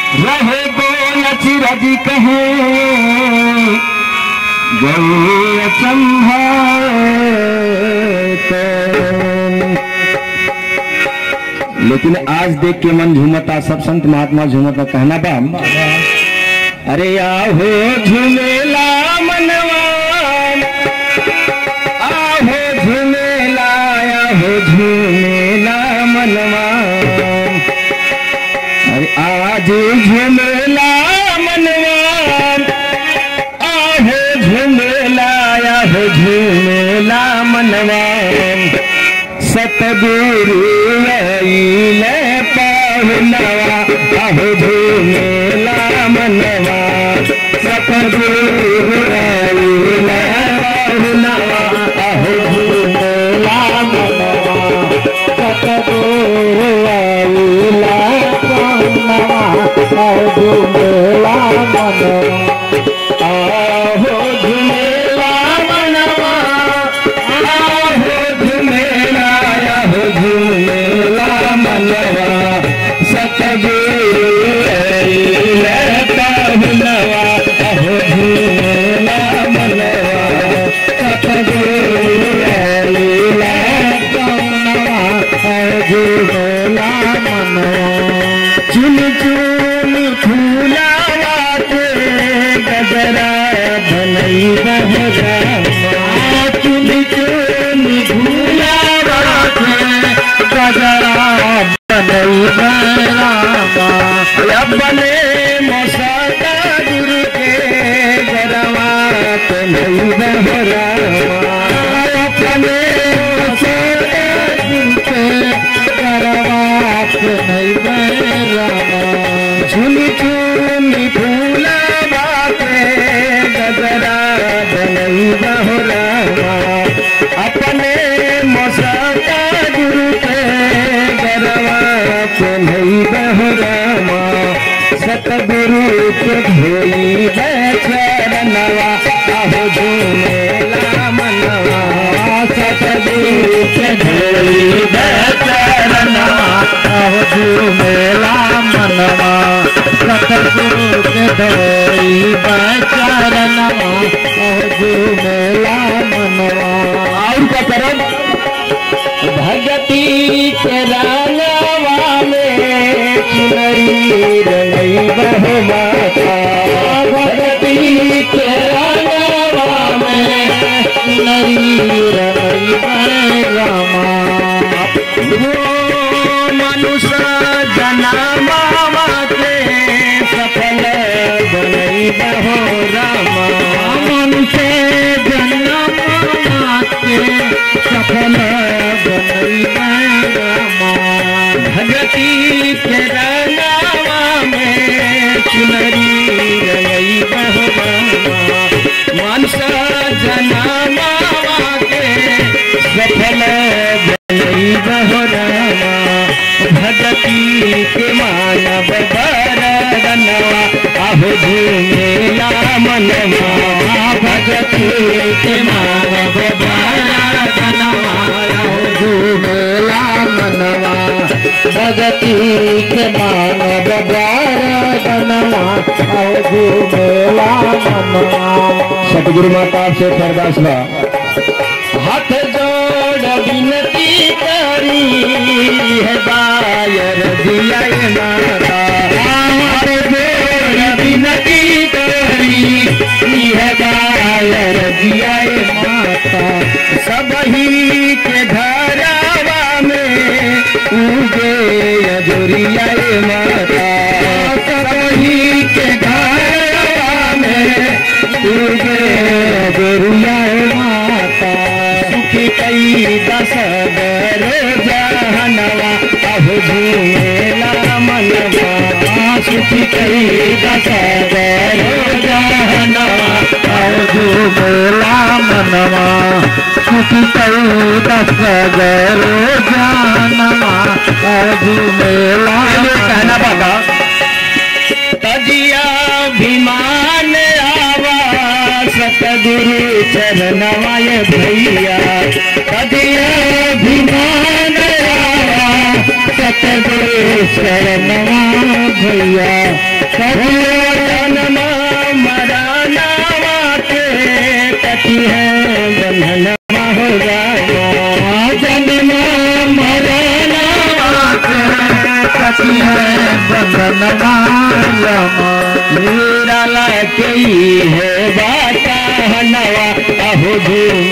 रहे गोल चिरजी कहे गौ लेकिन आज देख के मन झूमता सब संत महात्मा झूमता कहना बा अरे आहो झूमेला मनवा आहो झूमेला आहो झूमेला मनवा अरे आज झूमेला मनवा आहे झूमेला आहे झूमेला मनवा सतगुरु आईल पाहुनवा आहे झूमेला मनवा सतगुरु आईल पाहुनवा आहे झूमेला मनवा सतगुरु आईल पाहुनवा आहे झूमेला मनवा आहो झुमेला मनवा आहो झुमेला आहो झुमेला मनवा सतगुरु पाहुनवा आहो झुमेला मनवा सतगुरु पाहुनवा आहो झुमेला मनवा चुन चुन फूला के गजरा बनई बहरा चुन चुन फूला के गजरा बनई बहरा अपने मसाता गुरु के गरवा बनई बहरा अपने मसाता गुरु के गरवा बनई बहरा झुनी झुनी फूला बाते गजरा बनई बहुरामा अपने मसाता गुरु के गरवा बनई बहुरामा सतगुरु के धोई चरणवा आहो झूमेला मनवा सतगुरु के धोई चरणवा आहो झूमेला मनवा सतगुरु के धोई चरणवा आहो झूमेला मनवा और का करम भगती के रंगवा में चुनरी रंगई बहुमाता भगती के रंगवा में चुनरी रंगई बहुरामा वो मनुष्य जनमा के सफल बनई बहुरामा मनुष्य जनमा के सफल बनई बहुरामा भगती के रंगवा में चुनरी रंगई बहुरामा मनसा जनमा के सफल बनई बहुरामा भगती के मानव बरदनवा आहो झूमेला मनवा भगती के मानव बरदनवा आहो झूमेला मनवा भगती के मानव बरदनवा आहो झूमेला मनवा सतगुरु माता से अरदास बा हाथ जोड़ विनती करी है बायर दिया माता हाथ जोड़ विनती करी है बायर दिया माता सब ही के घरावा में उगे अजोरिया माता सब ही के घरावा में उगे अजोरिया माता सुखी कई दस बर जहनवा अहो झूमेला मनवा सुखी कई दस बर जहनवा अहो झूमेला मनवा सुखी कई दस बर जहनवा अहो झूमेला कहना बाबा तजिया विमान आवा सतगुरु चरणवाय भैया तजिया विमान आवा सतगुरु शरणवा भैया जनमा मरनावा के कथी है बंधनमा हो रामा जनमा मरनावा के कथी है बंधनमा रामा निराला के ही है बाता नवा अहो धूम